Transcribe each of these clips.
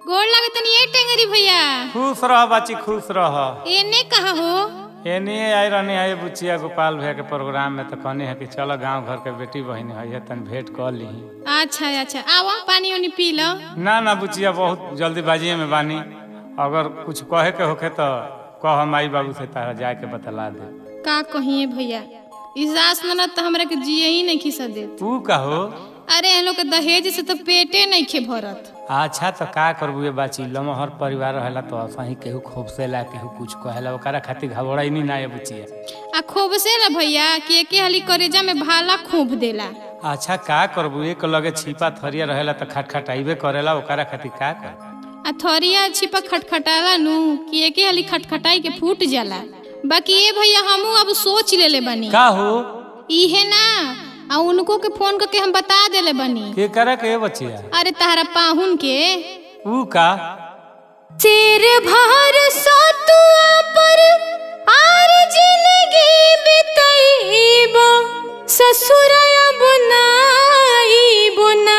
गोड़ लगे तनी ए टेंगरी भैया खुश रह बच्ची खुश रह एने कहा हो एने आई रहनी है बुचिया गोपाल भैया के प्रोग्राम में तो कहनी है कि चलो गांव घर के बेटी बहन है तन भेंट कर ली अच्छा अच्छा आवा पानी उनी पी लो ना ना बुचिया बहुत जल्दीबाजी में बानी अगर कुछ कहे के होखे तो कह माई बाबू से तारा जाके के बतला दे का कहिए भैया इस सास ननद तो हमरा के जिए ही नहीं खिसा देत तू कहो अरे हम लोग के दहेज से तो पेटे नहीं खे भरत अच्छा तो का करबू ये बाची लमहर परिवार रहेला तो सही केहू खूब से ला केहू कुछ कहेला ओकरा खातिर घबरा ही नहीं ना ये बुचिया आ खूब से ला भैया कि एके हाली करेजा में भाला खूब देला अच्छा का करबू एक लगे छिपा थरिया रहेला तो खटखटाइबे करेला ओकरा खातिर का कर आ थरिया छिपा खटखटाला नु कि एके हाली खटखटाई के फूट जाला बाकी ये भैया हमू अब सोच लेले बनी का हो इहे ना आ उनको के फोन करके हम बता देले बनी के करे के बचिया अरे तारा पाहुन के ऊ का शेर भर सतुआ पर आर जिंदगी बितैबो ससुरया बुनाईबो ना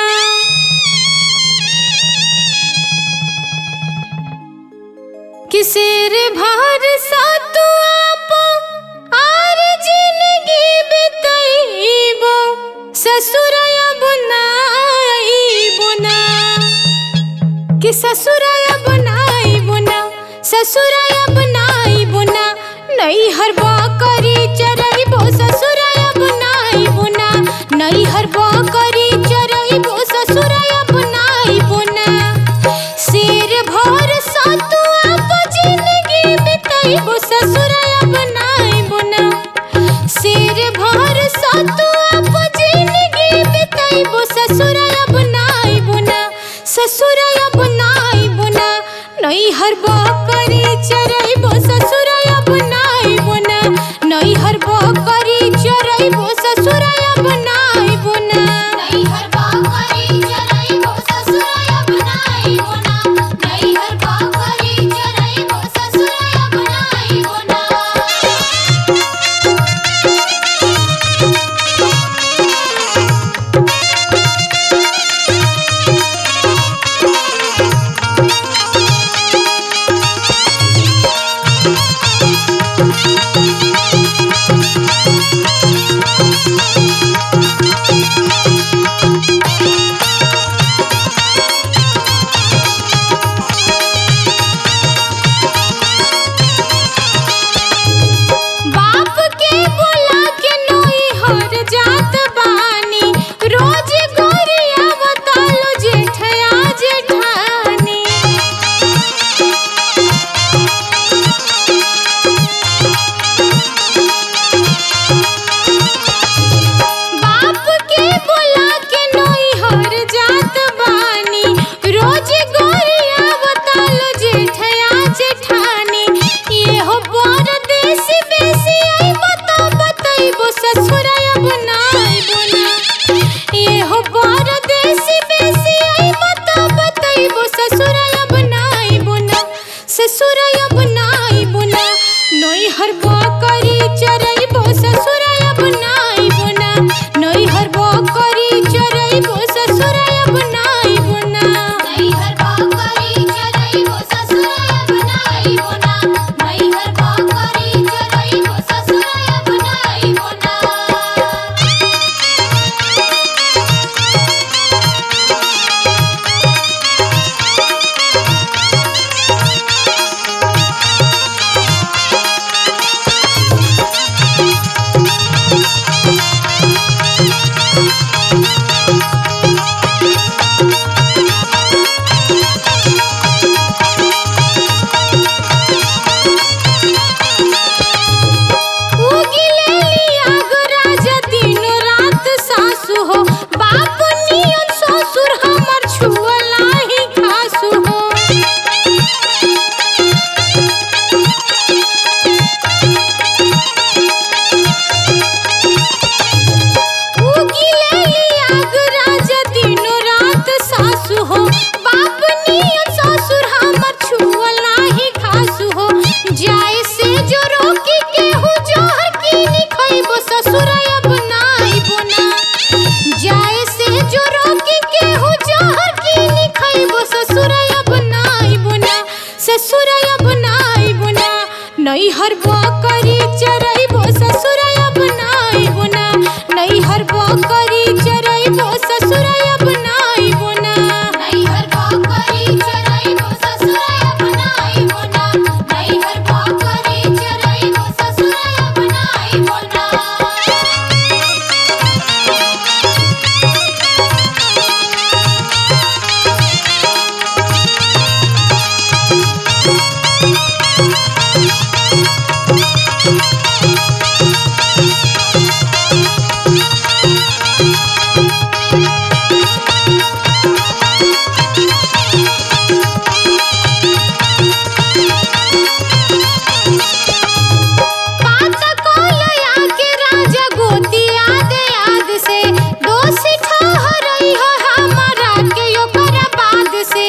कि शेर भर सतुआ पर आर जिंदगी बितैबो ससुरया बुनाईबो ना कि ससुराया बनाई बुना ससुराया बनाई बुना नई हर करी चरइबो ससुराया बनाई बुना नई हर करी चरइबो ससुराया बनाई बुना शेर भर सतुआ प जिंदगी बिताइबो ससुराया बनाई बुना शेर भर सतुआ प जिंदगी बिताइबो ससुराया बनाई बुना ससुराया बनाई बुना नई हर करी चरइबो ससुराया बनाई बुना नई हर करी चरइबो ससुराया बनाई बुना नई हर बाकरी चरइबो ससुराया बनाई बोना नई हर बाकरी चरइबो ससुराया बनाई बोना नैहर बकरी चरैबो ससुराय बनाइबो ना नैहर बकरी चरैबो ससुराय बनाइबो ना नैहर बकरी चरैबो ससुराय बनाइबो ना नैहर बकरी चरैबो ससुराय बनाइबो ना पात कोलया के राजा गोती याद याद से दोषी ठहरई हो हमारा के ओकर बाद से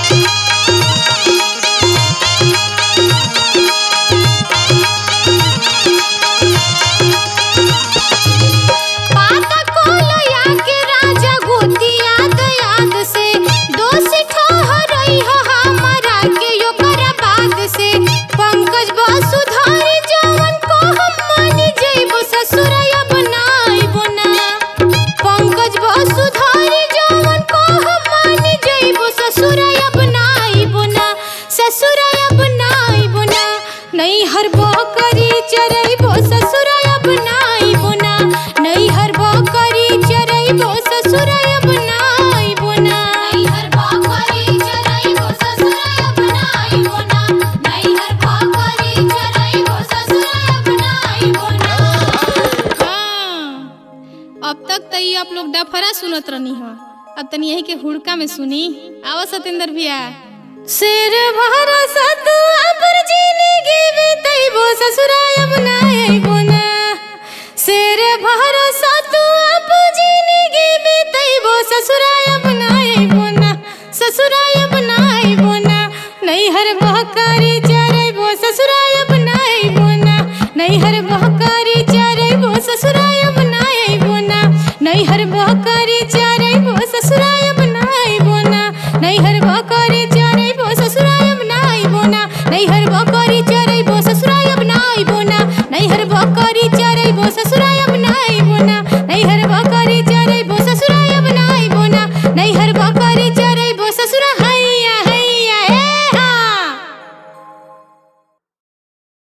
पात कोलया के राजा गोती याद याद से दोषी ठहरई हो हमारा के ओकर बाद से पंकज वसुधारी जवन को हम मानी जइबो ससुराय बनाइबो ना पंकज वसुधारी जवन को हम मानी जइबो ससुराय बनाइबो ना ससुराय बनाइबो ना नैहर बकरी चरइबो ससुराय बनाइबो ना नैहर बकरी चरइबो ससुराय बनाइबो ना नैहर बकरी चरैबो ससुराय बनाइबो ना नैहर बकरी चरैबो ससुराय बनाइबो ना हाँ, अब तक तो ये आप लोग डफरा सुनत रहनी हो अब तनी यही के हुड़का में सुनी आवा सतेंद्र भैया शेर भरा सतुआ पर जिंदगी बीतैबो ससुराय बनाइबो ना शेर भरा सतुआ पर जिंदगी बीतैबो ससुराय बनाइबो ना ससुराय बनाइबो ना नैहर बहकारी चरैबो ससुराय बनाइबो ना नैहर बहकारी चरैबो ससुराय बनाइबो ना नैहर बह